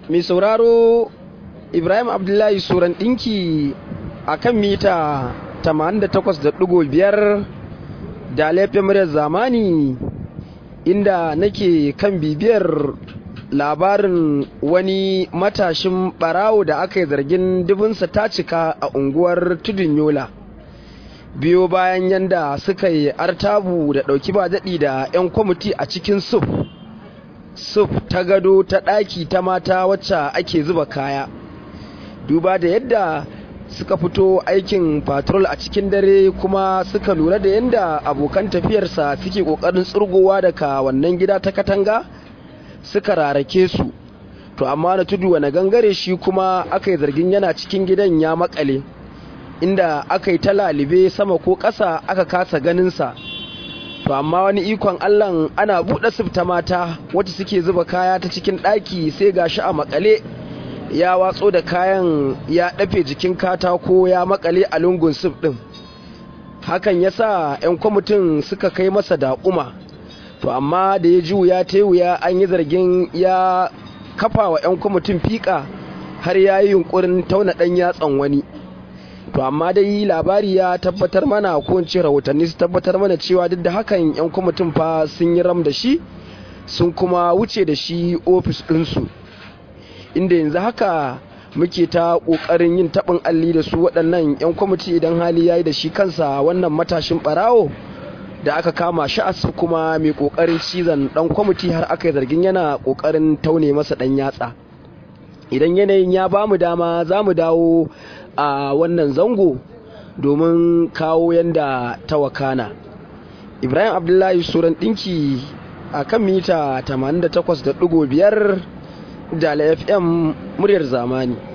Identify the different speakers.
Speaker 1: mai sauraro ibrahim abdullahi suran ɗinki a kan mita 88.5 da laifin muryar zamani inda nake kan bibiyar labarin wani matashin barawo da aka yi zargin dubinsa ta cika a unguwar tudun yola biyo bayan yanda suka yi artabu da ɗauki ba daɗi da 'yan kwamiti a cikin suf suf ta gado ta ɗaki ta mata wacce ake zuba kaya duba da yadda suka fito aikin patrol a cikin dare kuma suka lura da yadda abokan tafiyarsa suke ƙoƙarin tsurgowa daga wannan gida ta katanga suka rarake su to amma na tudu wani gangare shi kuma aka yi zargin yana cikin gidan ya makale inda aka yi ta lalibe sama ko ƙasa aka kasa ganinsa to amma wani ikon allan ana buɗe sifta mata wacce suke zuba kaya ta cikin ɗaki sai gashi a makale ya watso da kayan ya ɗafe jikin katako ya makale a lungun sif ɗin hakan ya sa 'yan kwamitin suka kai masa daƙuma to amma da ya ji wuya ta wuya an yi zargin ya kafa wa 'yan kwamitin fiƙa har ya yi yunkurin tauna ɗan yatsan wani to amma dai labari ya tabbatar mana ko in ce rahotanni su tabbatar mana cewa duk da hakan 'yan kwamitin fa sun yi ram da shi sun kuma wuce da shi ofis ɗinsu inda yanzu haka muke ta ƙoƙarin yin taɓin alli da su waɗannan 'yan kwamiti idan hali ya yi da shi kansa wannan matashin ɓarawo da aka kama shi asu kuma mai kokarin cizon dan kwamiti har aka yi zargin yana kokarin taune masa dan yatsa idan yanayin ya ba mu dama za mu dawo a wannan zango domin kawo yanda ta wakana ibrahim abdullahi suran dinki a kan mita 88.5 da fm muryar zamani